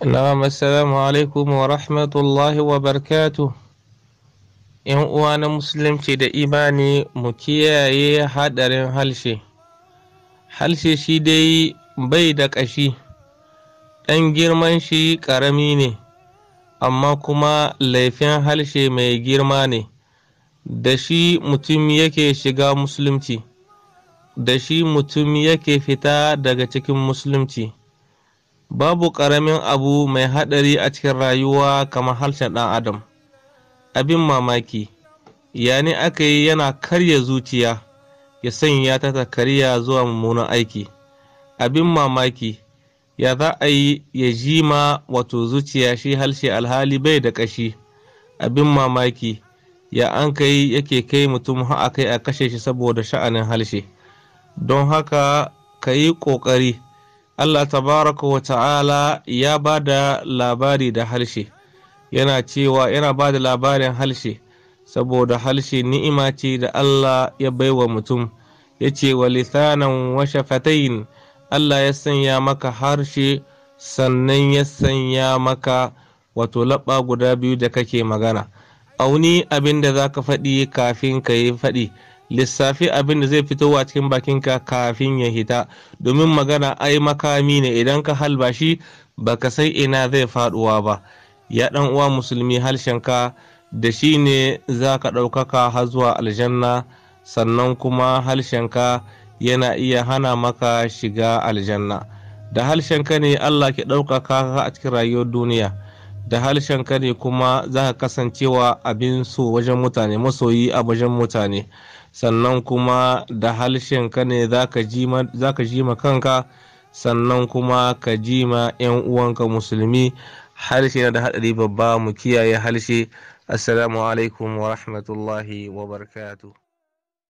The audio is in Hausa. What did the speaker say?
Na'am assalamu alaikum wa rahmatullahi wa barakatuh. ‘Yan uwa na musulunci da imani mu kiyaye haɗarin halshe. Halshe shi dai bai da ƙashi, ɗan girman shi ƙarami ne, amma kuma laifin halshe mai girma ne, da shi mutum yake shiga musulunci, da shi mutum yake fita daga cikin musulunci. babu ƙaramin abu mai haɗari a cikin rayuwa kamar harshen ɗan adam abin mamaki yani aka yi yana karya zuciya ya sanya ta ta karya zuwa mummunan aiki abin mamaki ya za a yi ya jima wato zuciya shi harshe alhali bai da ƙashi abin mamaki ya an kai yake kai mutum a kai a kashe shi saboda sha'anin harshe don haka ka yi ƙoƙari Allah tabaraka wa ta'ala ya ba da labari da harshe yana cewa yana ba da labarin harshe saboda harshe ni'ima ce da Allah ya baiwa mutum ya ce wa lisanan wa shafatayin Allah ya sanya maka harshe sannan ya sanya maka wato laɓa guda biyu da kake magana auni abin da za ka faɗi kafin ka yi faɗi lissafi abin da zai fitowa cikin bakinka kafin ya hita domin magana ai makami ne idan ka halba shi baka sai ina zai faduwa ba ya dan uwa musulmi harshenka da shi ne za ka ɗaukaka har zuwa aljanna sannan kuma harshenka yana iya hana maka shiga aljanna da harshenka ne allah ke ɗaukaka a cikin rayuwar duniya da harshenka ne kuma za ka kasancewa abin so wajen mutane masoyi a wajen mutane sannan kuma da ka ne za ka ji ma kanka sannan kuma ka ji ma 'yan uwanka musulmi harshe na da haɗari babba mu kiyaye harshe assalamu alaikum wa rahmatullahi wa barakatuh